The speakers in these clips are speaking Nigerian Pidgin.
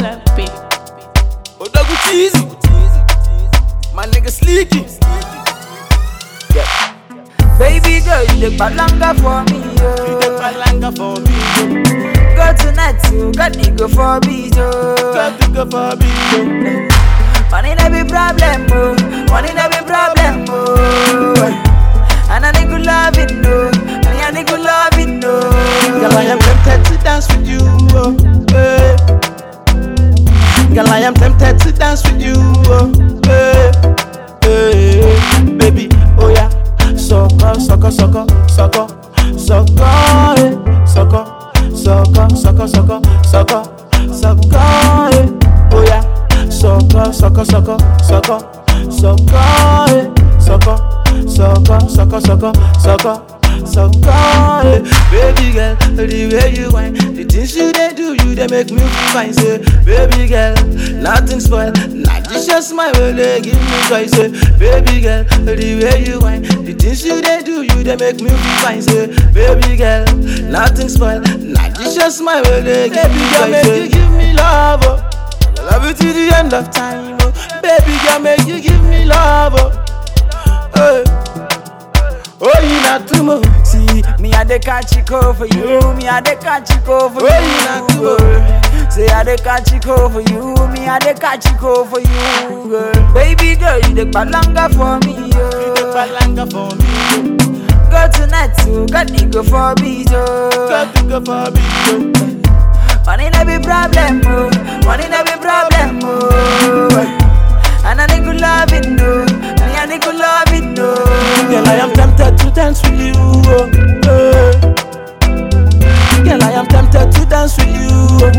LP. Odagu cheesy. My nigga sleeky. Yeah. Baby girl, you the balanga for me, You the yo. palanga for me. Go tonight, you got nigga for me, yo. Got to go for me. yo. Money no be problem, oh. Money no be problem, oh. And I nigga loving, no. Me a nigga loving, no. Girl, I am tempted to dance with you. Oh, hey. Girl, I am tempted to dance with you. Oh, hey. Hey. Baby, oh yeah. Sucker, sucker, sucker, sucker, sucker, hey. sucker, sucker, sucker, sucker, sucker, sucker, hey. oh yeah. Sucker, sucker, sucker, sucker, sucker, hey. sucker, sucker, sucker, sucker, sucker. Sucker, hey. baby girl, the way you whine, the things you they do, you they make me feel fine. Say, baby girl, nothing spoil, not just your smile, will they give me joy. Say, baby girl, the way you whine, the things you they do, you they make me feel fine. Say, baby girl, nothing spoil, not just your smile, will they give me joy. Make you give me love, oh. I love you till the end of time, oh. Baby girl, make you give me love, oh. Hey. Oh, you not too much. See, me a the catch it for you. Me a the catch it for you. Where you not go? girl. Say I the catch it for you. Me a the catch it for you, girl. Baby girl, you the balanga for me, yo. palanga for me, Go tonight, you got nigga for me, yo. got to go for me, yo. Money no be problem, oh. Money no be problem, oh. And a nigga loving, no. Me a nigga loving, no. Girl, I am tempted to dance with you, oh, hey. Girl, I am tempted to dance with you,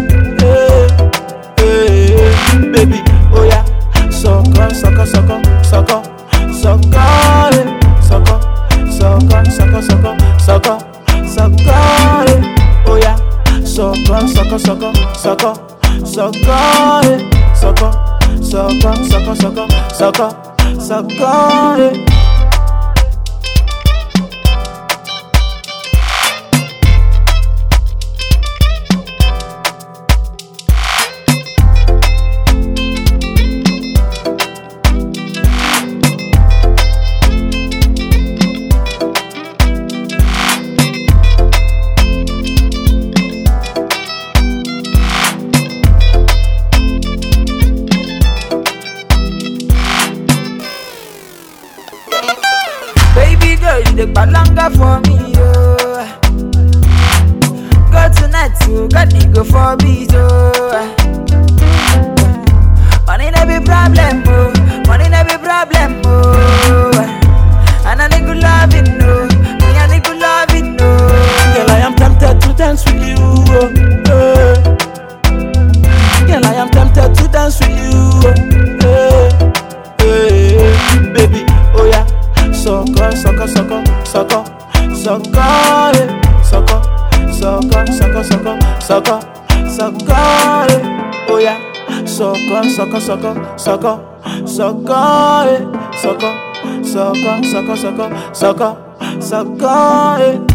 oh, hey, hey. Baby, oh yeah, sucker, sucker, sucker, sucker, sucker, hey. sucker, sucker, sucker, sucker, sucker, sucker, hey. oh yeah, sucker, sucker, sucker, sucker, sucker, hey. sucker, sucker, sucker, sucker, sucker, sucker. hey. Baby girl, you the balanga for me, yo. Go tonight, you got nigga for me, yo. Money no be problem, oh. Money no be problem, oh. And a nigga loving, no. Me a nigga loving, no. Girl, I am tempted to dance with you. Oh, hey. Girl, I am tempted to dance with you. Oh, hey, hey. Baby, oh yeah. Sucker, sucker, sucker, sucker, sucker, hey. sucker, sucker, sucker, sucker, sucker, sucker, hey. oh yeah. Sucker, sucker, sucker, sucker, sucker, hey. sucker, sucker, sucker, sucker, sucker, sucker, hey.